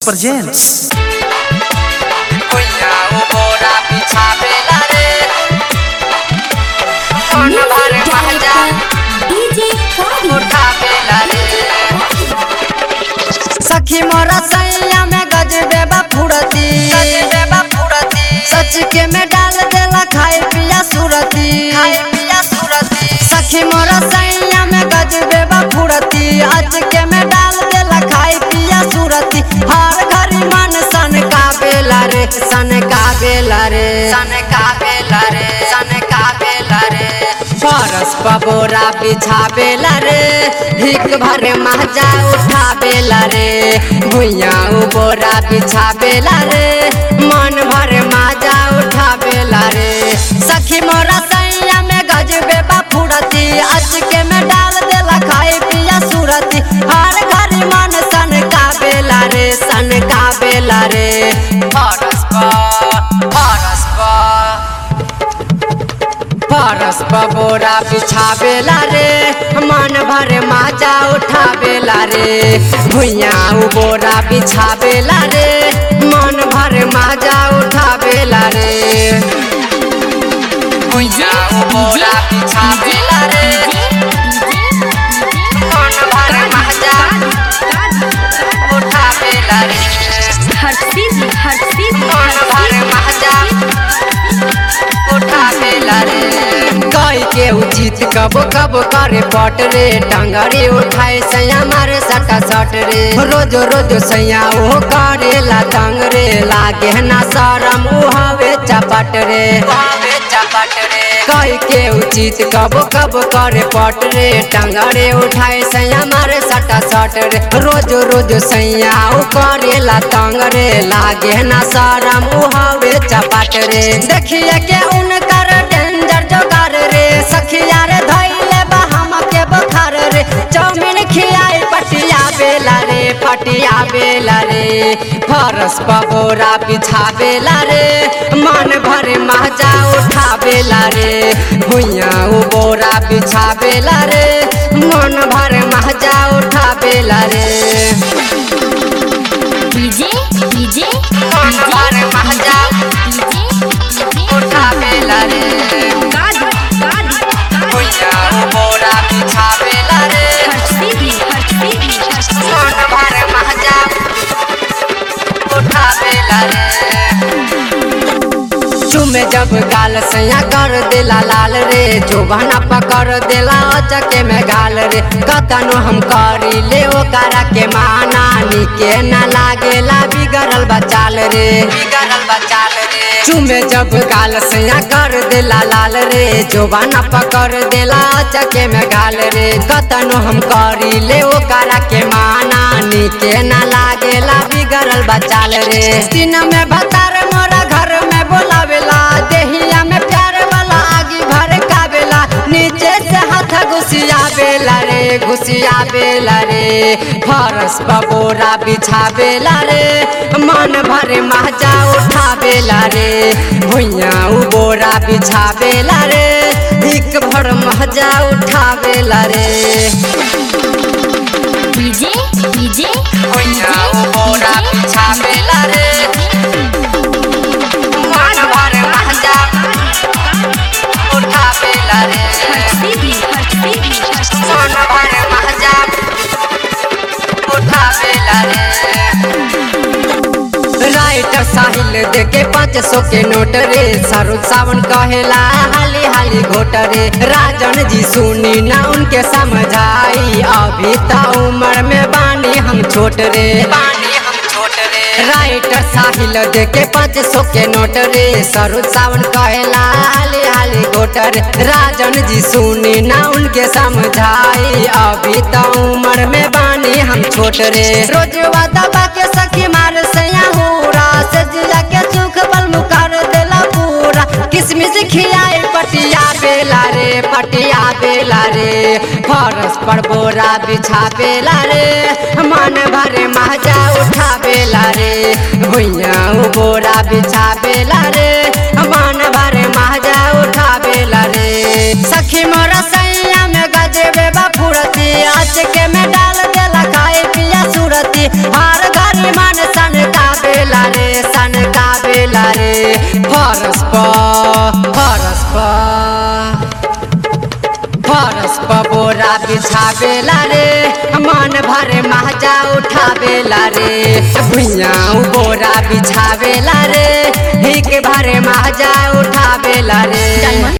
presents भुइया उबोरा बिछावेला रे मन भर महजा डीजे कादी उठावेला रे सखी मोरा सैया में गजबे बा फुरती सजबे बा फुरती सच के में डाल देला खाए पिया सुरती खाए पिया सुरती सखी मोरा सैया में गजबे बा फुरती आज के में डाल देला खाए पिया सुरती हर घड़ी मन सन का बेला रे सन का बेला रे सन कावेला रे सन कावेला रे फरस पबोरा बिछावेला रे हिक भर महजा उठावेला रे भुइया उबोरा बिछावेला रे मन भर महजा उठावेला रे सखी मोरा सैया में गजबे बा फुरती आज के में डाल देला खाए पिया सुरती हर घड़ी मन सन का बेला रे सन का बेला रे फरस पा फरस पा परस पबोरा बिछावेला रे मन भर माजा उठावेला रे भुइया उबोरा बिछावेला रे मन भर माजा उठावेला रे भुइया उबोरा बिछावेला रे मन भर महजा उठावेला रे हर्षित हर्षित मन भर महजा उठावेला रे कई के उचित कब कब करे पट रे टंगरी उठाए सैया मारे सटा सट रे रोज रोज सैया ओ करेला तंग रे लागे ना शरम उ हवे चपट रे बाबे चपट रे कई के उचित कब कब करे पट रे टंगरे उठाए सैया मारे सटा सट रे रोज रोज सैया उ करेला तंग रे लागे ना शरम उ हवे चपट रे देखिए के उनकर डेंजर जोगार रे सखिया रे धैले बा हमके बुखार रे चाउमीन खियाई पटिया बेला रे पटिया बेला रे फरस पबोरा बिछावेला रे मन भर महजा उठावेला रे भुइया उबोरा बिछावेला रे मन भर महजा उठावेला रे डीजे डीजे मन भर महजा उठावेला रे कादी कादी भुइया उबोरा बिछावेला रे हर्षित हर्षित मन भर महजा उठावेला रे चुमे जब गाल सैया कर देला लाल रे जोबना पकड़ देला चके में गाल रे कतनो हम करी ले ओकरा के माना निके ना लागेला बिगड़ल बचाल रे बिगड़ल बचाल रे चुमे जब गाल सैया कर देला लाल रे जोबाना पकड़ देला चके में गाल रे कतनो हम करी ले ओकरा के माना निके ना लागेला बिगड़ल बचाल रे दिन में भतार मोरा घर में बोलावेला देहिया में प्यार वाला आगी भर कावेला नीचे से हाथ घुसिया बेला रे घुसिया बेला रे फरस पबोरा बिछावेला रे मन भर महजा उठावेला रे भुइया उबोरा बिछावेला रे हिक भर महजा उठावेला रे डीजे डीजे भुइया उबोरा बिछावेला रे मन भर महजा उठावेला रे हर्षित हर्षित मन भर महजा उठावेला रे राइटर साहिल देके पाँच सौ के नोट रे शाहरुख सावन कहेला हाली हाली घोट रे राजन जी सुनी ना उनके समझाई अभी ता उम्र में बानी हम छोट रे पानी हम छोट रे राइटर साहिल देके पाँच सौ के नोट रे सरोज सावन कहेला हाली हाली घोट रे राजन जी सुनी ना उनके समझाई अभी तो उम्र में बानी हम छोट रे रोज दबा के सखी मार सैया हुरा से जिया के सुख बल मुकर देला पूरा किसमिस खियाई पटिया बेला रे पटिया बेला रे फरस पर बोरा बिछा बेला रे मन भरे महजा उठा बेला रे भुइया बोरा बिछा बेला रे मन भरे महजा उठा बेला रे सखी मोरा सैया में गजबे बा फुरती आज के में डाल देला खाए पिया सुरती हर घड़ी मन सन प फरस प फरस प बोरा बिछावेला रे मन भरे महजा उठावेला रे भुइया बोरा बिछावेला रे हिक भरे महजा उठावेला रे